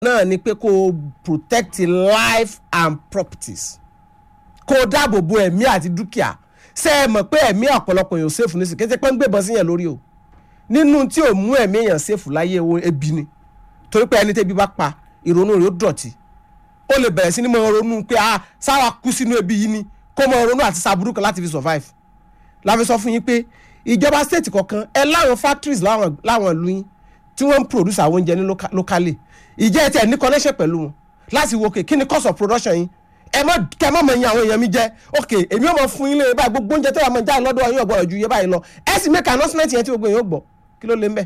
náà ni pé kó o protect life and properties kó o dáàbò bo ẹ̀mí àti dúkìá ṣé ẹ mọ̀ pé ẹ̀mí ọ̀pọ̀lọpọ̀ èèyàn ṣèfù ní sí kété pé ń gbébọn sí yẹn lórí o nínú tí ò mú ẹ̀mí èèyàn ṣèfù láyé ewo ebi ni torí pé ẹni tẹ́bi bá pa ìrònú rẹ̀ ó dọ̀tí ó lè bẹ̀rẹ̀ sí ni máa ronú pé ah sáwa kú sínú ebi yìí ni kó máa ronú àti sàbúrú kan láti fi survive la fi sọ fún yín pé ìjọba state kọ̀ọ̀kan ẹ láwọn factories láwọn láwọn ìlú yín tí wọ́n ń produce àwọn oúnjẹ ní loca- locally ìjẹ́ ẹ tẹ̀ ní connection pẹ̀lú wọn láti wo okay kí ni cost of production yín ẹ mọ kẹ mọ mọ iye àwọn èèyàn mi jẹ ok èmi ò mọ fún yín lé báyìí gbogbo oúnjẹ tó wà mọ jáde lọ́dọ̀ yín ọ̀gbọ́dọ̀ ju iye báyìí lọ ẹ sì make announcement yẹn tí gbogbo èèyàn ó gbọ́ kí ló lé mbẹ́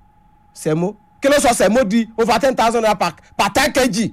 sẹ̀mó kí ló sọ sẹ̀mó di over ten thousand naira per per ten kg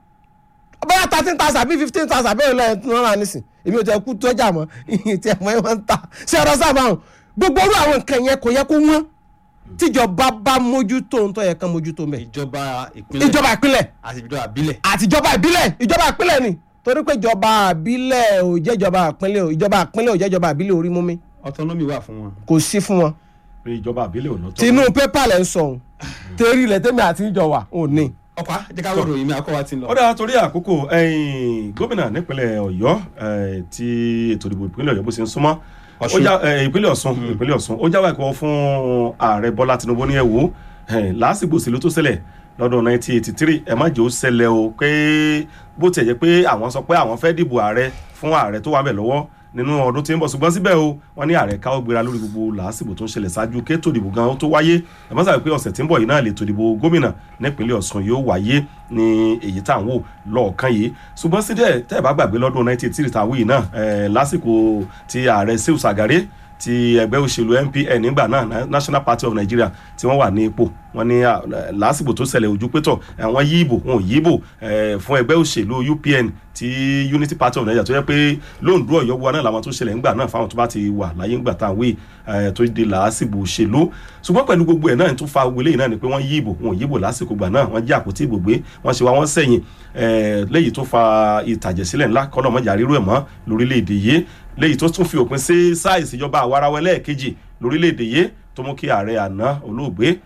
bóyá thirteen thousand àbí fifteen thousand àbí ìrìnlẹ̀ ẹ̀ ń rà nísìn èmi ò tẹ kú tọ́jà mọ́ ìyìn tí ẹ̀mọ́ ẹ̀ máa ń ta ṣé ọ̀rọ̀ sábà hàn gbogbo orú àwọn nǹkan yẹn kò yẹ kó wọ́n tíjọba bá mójútó ń tọ́ yẹ kán mójútó mẹ́ ìjọba ìpínlẹ̀ ìjọba ìpínlẹ̀ àti ìjọba àbílẹ̀ àtijọba ìbílẹ̀ ìjọba ìpínlẹ̀ ni torí pé ìjọba ìbílẹ̀ ò jẹ́ ìjọba ìpínlẹ̀ ò ìjọba ìpínlẹ̀ ò jẹ́ ìjọba ìbílẹ̀ orí mú mi autonomy wà fún wọn. kò sí fún wọn. pé ìjọba àbílẹ̀ ò lọ́tọ̀. tinú pépà lẹ́ ń sọ òun torí ilẹ̀ tẹ́mi àti ìjọba ò ní. ọ̀pá jẹ́ ká wọ́n ròyìn mi àkọ́wá ti ń lọ. ó dáa torí àkókò ẹ̀yìn gómìnà nípínlẹ̀ ọ̀yọ́ eh, tí ètò ìdìbò ìpínlẹ̀ ọ̀yọ́ bó ṣe ń súnmọ́ ó Ọ̀ṣun. já- eh, ìpínlẹ̀ ọ̀ṣun ìpínlẹ̀ ọ̀ṣun ó jáwé ẹ̀kọ́ fún ààrẹ bọ́lá tinubu ní ẹ̀wò lásìkò òṣèlú tó ṣẹlẹ̀ lọ́dún 1983 ẹ má jẹ́ ó ṣẹlẹ̀ o pé bó tiẹ̀ jẹ́ pé àwọn sọ pé àwọn fẹ́ dìbò ààrẹ fún ààrẹ tó wà bẹ̀ lọ́wọ́ nínú ọdún tí ń bọ̀ ṣùgbọ́n síbẹ̀ o wọ́n ní ààrẹ káwọ́ gbéra lórí gbogbo làásìgbò tó ń ṣẹlẹ̀ ṣáájú kétò ìdìbò gan ó tó wáyé ẹ má sàbẹ̀ pé ọ̀sẹ̀ tí ń bọ̀ yìí náà lè tó ìdìbò gómìnà nípínlẹ̀ ọ̀ṣun yóò wáyé ní èyí tá à ń wò lọ́ọ̀kan yìí ṣùgbọ́n síbẹ̀ tẹ́ ẹ bá gbàgbé lọ́dún 1983 tá a wí yìí náà eh, lásìkò tí ààrẹ sehu sagare ti ẹgbẹ́ òṣèlú npn nígbà náà Na- national party of nigeria tí wọ́n wà ní ipò wọ́n ní à, lásìkò tó ṣẹlẹ̀ ojú pétọ̀ àwọn yí ìbò wọn ò yí ìbò eh, fún ẹgbẹ́ òṣèlú upn ti unity party of nigeria tó yẹ pé lóńdó ọ̀yọ́ wa náà làwọn tó ṣẹlẹ̀ ńgbà náà fáwọn tó bá ti wà láyé ńgbà tá à ń wí eh, tó di làásìgbò òṣèlú ṣùgbọ́n pẹ̀lú gbogbo ẹ̀ náà tó fa wọlé yìí náà ni pé wọ́n yí ìbò wọn ò yí ìbò lásìkò gbà náà wọ́n jí àpótí ìbò gbé wọ́n ṣe wá wọ́n sẹ́yìn eh, léyìí tó fa ìtàjẹ̀sílẹ̀ ńlá kọ́lọ́mọjà rírú ẹ̀ mọ́ lórílẹ̀‐èdè yìí léyìí tó tún fi òpin sí sáà ìṣèjọba àwarawẹ lẹ́ẹ̀kejì lórílẹ̀‐èdè yìí tó mú kí ààrẹ àná olóògbé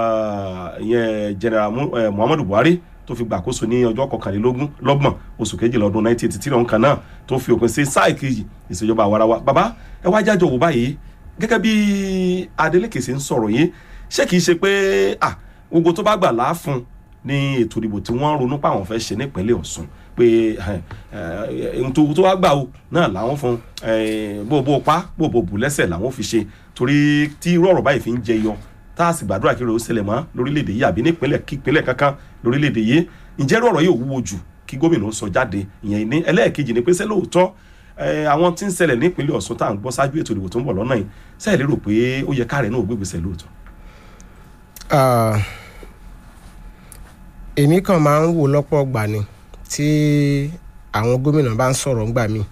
ah, ìyẹn general Mu- eh, muhammadu buhari tó fi gbàkóso ní ọjọ́ kọkànlélógún lọ́gbọ̀n oṣù kejìlá ọdún 1983 ọ̀hún kan náà tó fi òpin sí sáà ìkejì ìṣèjọba àwarawa bàbá ẹ wá jájọ wò báyìí gẹ́gẹ́ bí adeleke ṣe ń sọ̀rọ̀ yìí ṣé kìí ṣe pé ah, gbogbo tó bá gbà láàfún ní ètò ìdìbò tí wọ́n ronú páwọn fẹ́ ṣe nípínlẹ̀ ọ̀ṣun pé ohun tó tó wá gbà o náà làwọn fún eh, bó bó pa bó bó bù lẹ́sẹ̀ làwọn fi ṣe torí tí irú ọ̀rọ̀ báyìí fi ń jẹyọ tá a sì gbàdúrà kí irú ó ṣẹlẹ̀ mọ́ lórílẹ̀‐èdè yìí àbí nípínlẹ̀ kípínlẹ̀ kankan lórílẹ̀‐èdè yìí ǹjẹ́ irú ọ̀rọ̀ yìí ò wúwo jù kí gómìnà ó sọ jáde ìyẹn ní ẹlẹ́ẹ̀kejì ni pé ṣé lóòótọ́ eh, àwọn tí ń ṣẹlẹ̀ nípínlẹ̀ ọ̀ṣun tá à ń gbọ́ ṣáájú ètò ìdìbò tó ń bọ̀ lọ́nà yìí ṣáà lérò pé ó yẹ káàrẹ̀ náà ò gbégbèsè lóòótọ́. Ah, èmi kàn máa ń wò lọ́pọ̀ gbà ni tí àwọn gómìnà bá ń sọ̀rọ̀ ńgbà mí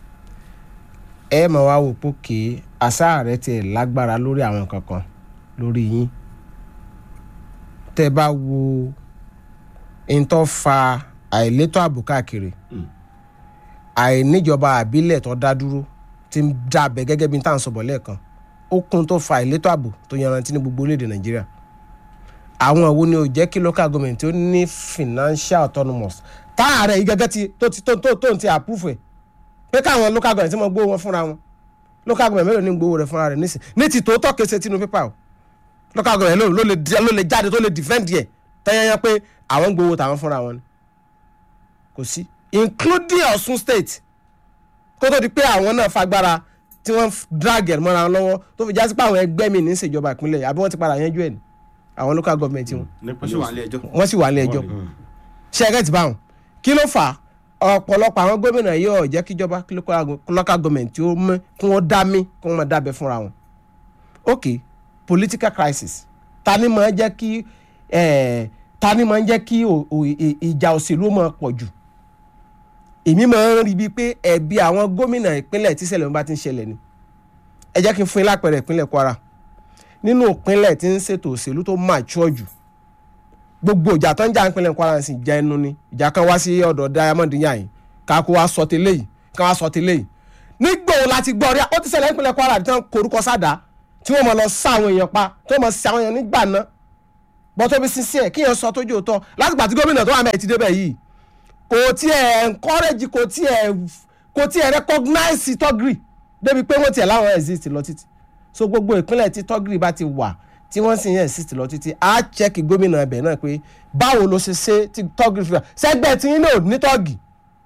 ẹ mọ̀ wá wò pé kì í àṣà rẹ̀ tiẹ̀ lágbára lórí àwọn kankan lórí yín tẹ́ bá wo n tó fa àìlétò ààbò káàkiri Mm. àìníjọba àbílẹ̀ tó dá dúró ti ń dábẹ́ gẹ́gẹ́ bí n tá à ń sọ̀bọ̀ lẹ́ẹ̀kan ó kún tó fa àìlétò ààbò tó yanrantí ní gbogbo orílẹ̀-èdè nàìjíríà àwọn wo ni ò jẹ́ kí local government tó ní financial autonomous táàrẹ̀ yìí gẹ́gẹ́ ti tó ti tó tó tó ti approve ẹ̀ pé káwọn local government ti mọ gbówó wọn fúnra wọn local government mélòó ní gbówó rẹ̀ fúnra rẹ̀ nísìn ní ti tòótọ́ kése tinú pépà o local government ló ló lè di- ló lè jáde tó lè defend yẹ tẹ́yẹ́yẹ́ pé àwọn ń gbówó tàwọn fúnra wọn ni kò sí including Ọ̀ṣun state kó tó di pé àwọn náà fagbára tí wọ́n drag ẹ̀ mọ́ra wọn lọ́wọ́ tó fi já sí pé àwọn ẹgbẹ́ mi ní í ṣèjọba ìpínlẹ̀ àbí wọ́n ti padà yanjú ẹ̀ ní àwọn local government wọn wọ́n sì wà nílé ẹjọ́. wọ́n sì wà ní ẹjọ́ ṣe ẹgẹ́ ti bá wọn kí ló fà á ọ̀pọ̀lọpọ̀ àwọn gómìnà yìí ò jẹ́ kíjọba kí local local government tí ó mú kí wọ́n dá mí kí wọ́n máa dábẹ́ fúnra wọn ok political crisis ta ni máa jẹ́ kí eh, ta ni máa jẹ́ kí o- o- i- ìjà òṣèlú máa pọ̀ jù èmi máa ń rí bíi pé ẹ̀bi àwọn gómìnà ìpínlẹ̀ tí ìṣẹ̀lẹ̀ wọn bá ti ń ṣẹlẹ̀ ni ẹ jẹ́ kí n fún yín lápẹẹrẹ ìpínlẹ̀ Kwara nínú ìpínlẹ̀ tí ń ṣètò òṣèlú tó mature jù gbogbo ìjà tó ń jà ìpínlẹ̀ Kwara sì jẹ́ inú ni ìjà kan wá sí ọ̀dọ̀ Diamond yàn ká kó wá sọ tẹ́lẹ̀ yìí ká wá sọ tẹ́lẹ̀ yìí nígbà wo láti gbọ́ rí ó ti ṣẹlẹ̀ ìpínlẹ̀ Kwara tí wọ́n korúkọ sáda tí wọ́n mọ̀ lọ sá àwọn èèyàn pa tí wọ́n mọ̀ sí àwọn èèyàn nígbà náà bọ́tọ́ bí sincere kí yẹn sọ tójú òótọ́ látìgbà tí gómìnà tó wà mẹ́ẹ̀ ti débẹ̀ yìí kò tiẹ̀ encourage kò tiẹ̀ kò tiẹ̀ recognize tọ́gìrì débi pé wọ́n tiẹ̀ láwọn exist lọ títí so gbogbo ìpínlẹ̀ tí tọ́gìrì bá ti wà tí wọ́n sì ń exist lọ títí á check gómìnà ẹbẹ̀ náà pé báwo ló ṣe ṣe tí tọ́gìrì fi wà sẹ́gbẹ́ tí yín náà ní tọ́gì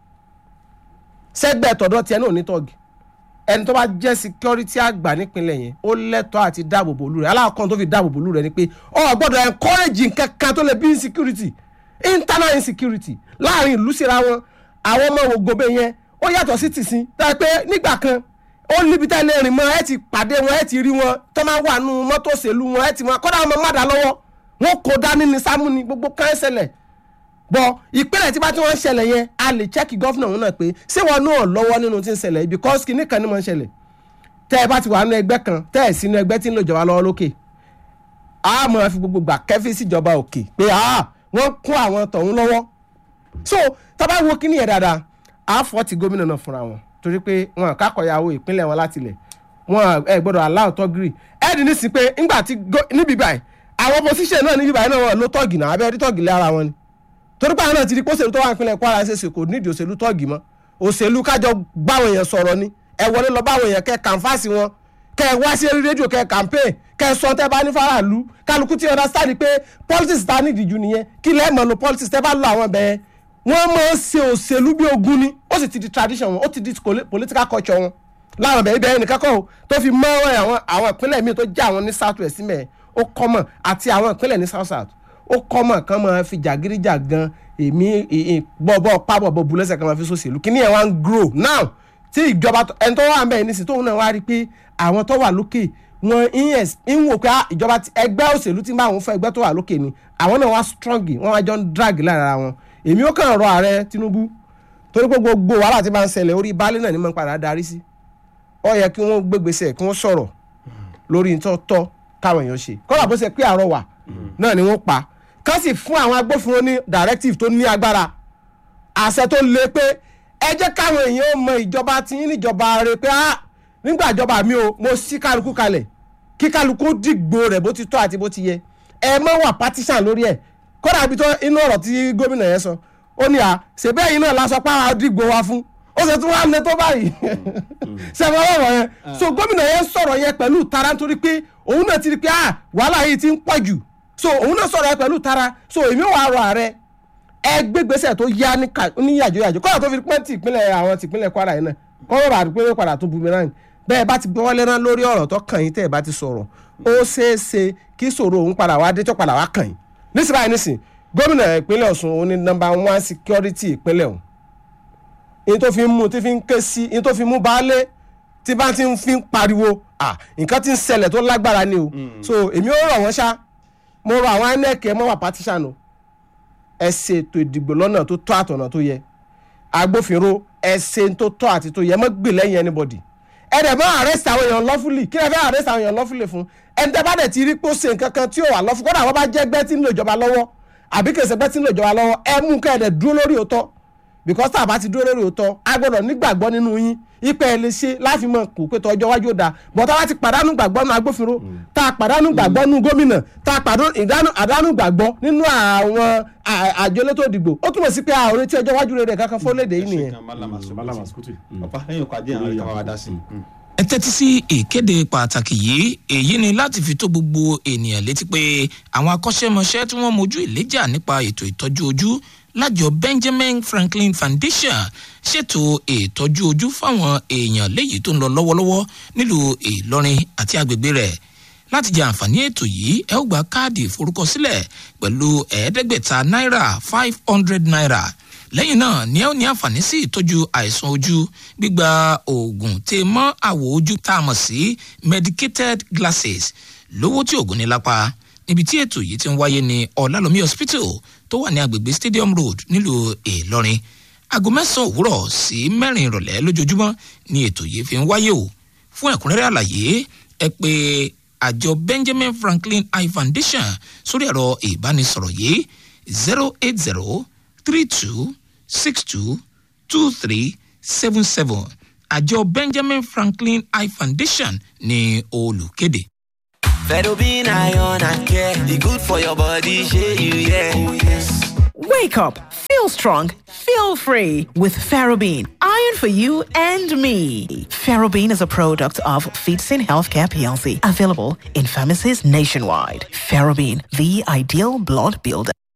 sẹ́gbẹ́ tọ̀dọ̀ tiẹ̀ náà ní tọ́gì ẹni tó bá jẹ́ security àgbà nípínlẹ̀ yẹn ó lẹ́tọ̀ọ́ àti dáàbòbò olú rẹ̀ aláàkọ́n tó fi dáàbòbò olú rẹ̀ ni pé ọ gbọ́dọ̀ encourage nǹkan kan tó lè bí insecurity internal insecurity láàrin ìlú síra wọn àwọn ọmọ ògòbè yẹn ó yàtọ̀ sí tìsín dáa pé nígbà kan ó níbi tẹ́lẹ̀ rìn mọ́ ẹ ti pàdé wọn ẹ ti rí wọn tó máa wà nù mọ́tò òṣèlú wọn ẹ ti mọ kọ́dà wọn má dá lọ́wọ́ wọn kò dání ní sámú ni gbogbo kan ṣẹlẹ̀ bọ ìpínlẹ̀ tí bá tí wọ́n ń ṣẹlẹ̀ yẹn a lè chẹ́kì gọ́fìnà òun náà pé ṣé wọn náà lọ́wọ́ nínú tí ń ṣẹlẹ̀ yìí because kìíní kan ní mọ̀ ń ṣẹlẹ̀ tẹ́ ẹ bá ti wà nínú ẹgbẹ́ kan tẹ́ ẹ sínú ẹgbẹ́ tí ń lò jọba lọ́wọ́ lókè a mọ̀ fi gbogbo gbà kẹ́fí síjọba òkè pé wọ́n kún àwọn tọ̀hún lọ́wọ́ so tábà wo kíní yẹn dáadáa a fọ́ ti gómìnà náà fúnra wọn torí pé wọn kákọ̀yàwó ìpínlẹ̀ wọn láti ilẹ̀ wọn ẹ gbọ́dọ̀ aláwọ̀ tọ́gìrì ẹ̀ẹ́dì ní sí pé ńgbà tí níbi báyìí àwọn opposition náà níbi báyìí náà wọn ló tọ́gì náà abẹ́rẹ́ tọ́gì lé ara wọn ni torí pé àwọn náà ti di pósèlú tó wà nípínlẹ̀ Kwara ṣe ṣe kò nídìí òṣèlú tọ́ọ̀gì mọ́ òṣèlú kájọ báwọn èèyàn sọ̀rọ̀ ni ẹ wọlé lọ báwọn èèyàn kẹ́ kànfàsì wọn kẹ́ ẹ wá sí rédíò kẹ́ campaign kẹ́ ẹ sọ tẹ́ bá ní faraàlú kálukú tí understand pé politics ta nídìí ju nìyẹn kí lẹ́ẹ̀ mọ̀ lo politics tẹ́ bá lọ àwọn bẹ́ẹ̀ wọ́n máa ń ṣe òṣèlú bí ogun ni ó sì ti di tradition wọn ó ti di political culture wọn láwọn bẹ́ẹ̀ ibẹ̀ nìkan kọ́ tó fi mọ́ àwọn ìpínlẹ̀ míì tó jẹ́ àwọn ní south west mẹ́ẹ̀ ó common àti àwọn ìpínlẹ̀ ní south south ó kọ́mọ̀ kan máa fi jàgídíjà gan èmi bọ́ọ̀bọ́ pábọ̀bọ̀ bu lẹ́sẹ̀ kan máa fi sòṣèlú kí ni ẹ̀ wá ń grow now tí ìjọba ẹni tó wà ń bẹ̀ nísìsiyìí tóun náà wá rí i pé àwọn tó wà lókè wọn ń wò pé ìjọba ẹgbẹ́ òṣèlú tí máa ń fẹ́ ẹgbẹ́ tó wà lókè ni àwọn náà wá strong wọ́n wá jọ ń drag lára wọn èmi ó kàn rọ ààrẹ Tinubu torí pé gbogbo wàhálà tí máa ń ṣẹlẹ̀ orí baálé náà ni máa ń padà darí sí ó yẹ kí wọ́n gbégbèsè kí wọ́n sọ̀rọ̀ lórí ntọ́tọ́ káwọn èèyàn ṣe kọ́lá bó ṣe pé àrọwà náà ni wọ́n pa kán sì fún àwọn agbófinró ní directive tó ní agbára àṣẹ tó le pé ẹ jẹ́ káwọn èèyàn mọ ìjọba tí yín níjọba rẹ pé ah nígbà ìjọba mi o mo sí kálukú kalẹ̀ kí kálukú dìgbò rẹ̀ bó ti tọ́ àti bó ti yẹ ẹ má wà partisan lórí ẹ̀ kódà ibi tó inú ọ̀rọ̀ tí gómìnà yẹn sọ ó ní à ṣèbẹ́ yìí náà lásọ pé àwọn dìgbò wa fún ó ṣe tún wá lẹ tó báyìí ṣẹ̀fọ̀ ọ̀rọ̀ yẹn so gómìnà yẹn sọ̀rọ̀ yẹn pẹ̀lú tara nítorí pé òun náà ti rí pé ah wàhálà yìí ti ń pọ̀ jù so òun náà sọ̀rọ̀ ẹ pẹ̀lú tara so èmi wà rọ ààrẹ ẹ gbégbèsè tó yá ní yàjò yàjò kọ́nà tó fi pẹ́ ti ìpínlẹ̀ àwọn ti ìpínlẹ̀ Kwara yìí náà kọ́nà bá pé padà tó bumerang bẹ́ẹ̀ bá ti gbọ́wọ́lé náà lórí ọ̀rọ̀ tó kàn yín tẹ́ ẹ bá ti sọ̀rọ̀ ó ṣeé ṣe kí sọ̀rọ̀ òun padà wá dé tó padà wá kàn yín nísìnyí báyìí nísìnyí gómìnà ìpínlẹ̀ Ọ̀ṣun òun ni number one security ìpínlẹ̀ ọ̀hún in tó fi ń mú tí fi ń ké sí in tó fi mú baálé tí bá ti ń fi ń pariwo ah nǹkan ti ń ṣẹlẹ̀ tó lágbára ni o so èmi ó rọ̀ wọ́n ṣá mo rọ àwọn inec ẹ mọ́ wà partisan o ẹ ṣe ètò ìdìbò lọ́nà tó tọ́ àtọ̀nà tó yẹ agbófinró ẹ ṣe tó tọ́ àti tó yẹ mọ́ gbè lẹ́yìn anybody ẹ dẹ̀ bá arrest àwọn èèyàn lawfully kí ẹ fẹ́ arrest àwọn èèyàn lawfully fún ẹni tẹ́ bá dẹ̀ ti rí pé ó ṣe nǹkan kan tí ò wà lawful kódà wọ́n bá jẹ́ gbẹ́ tí ń lò ìjọba lọ́wọ́ àbí kèsè gbẹ́ tí ń lò ìjọba lọ́wọ́ ẹ mú kẹ́ ẹ dẹ̀ dúró lórí òótọ́ because tá a bá ti dúró lórí òótọ́ a gbọ́dọ̀ nígbàgbọ́ nínú yín ipe ẹ lè ṣe láfi mọ kó pé tọjọ́ wájú ó dáa bọ́tá wá ti pàdánù gbàgbọ́ nínú agbófinró tá a pàdánù gbàgbọ́ nínú gómìnà tá a pàdánù gbàgbọ́ nínú àwọn àjọ elétò ìdìbò ó túmọ̀ sí pé a ò retí ọjọ́ wájú rere kankan fólédè yìí nìyẹn. Malama Sukuti. ọ̀pá lẹ́yìn ọkọ̀ ajé àwọn ìkàwé wa dá sí. ẹ tẹ́tí sí ìkéde pàtàkì yìí èyí ni láti fi tó gbogbo ènìyàn létí pé àwọn akọ́ṣẹ́mọṣẹ́ tí wọ́n mojú ìléjà nípa ètò ìtọ́jú ojú lájọ Benjamin Franklin Foundation ṣètò ìtọ́jú ojú fáwọn èèyàn léyìí tó ń lọ lọ́wọ́lọ́wọ́ nílùú Ìlọrin àti agbègbè rẹ̀ láti jẹ àǹfààní ètò yìí ẹ ó gba káàdì ìforúkọsílẹ̀ pẹ̀lú ẹ̀ẹ́dẹ́gbẹ̀ta náírà five hundred naira lẹ́yìn náà ni ẹ ó ní àǹfààní sí ìtọ́jú àìsàn ojú gbígba oògùn tè mọ́ àwọ̀ ojú tá a mọ̀ sí medicated glasses lówó tí oògùn ní lápá níbi tí ètò yìí ti ń wáyé ní ọ̀làlómi hospital tó wà ní agbègbè stadium road nílùú ìlọrin aago mẹ́sàn-án òwúrọ̀ sí mẹ́rin ìrọ̀lẹ́ lójoojúmọ́ ni ètò yìí fi ń wáyé o fún ẹ̀kúnrẹ́rẹ́ àlàyé ẹ pé àjọ benjamin franklin eye foundation sórí ẹ̀rọ ìbánisọ̀rọ̀ yìí zero eight zero three two six two two three seven seven àjọ benjamin franklin eye foundation ní olùkéde. Ferrobin iron and care. The good for your body, share you, yeah. Oh, yes. Wake up, feel strong, feel free with Ferrobin. Iron for you and me. Ferrobin is a product of Feetsin Healthcare PLC, available in pharmacies nationwide. Ferrobin, the ideal blood builder.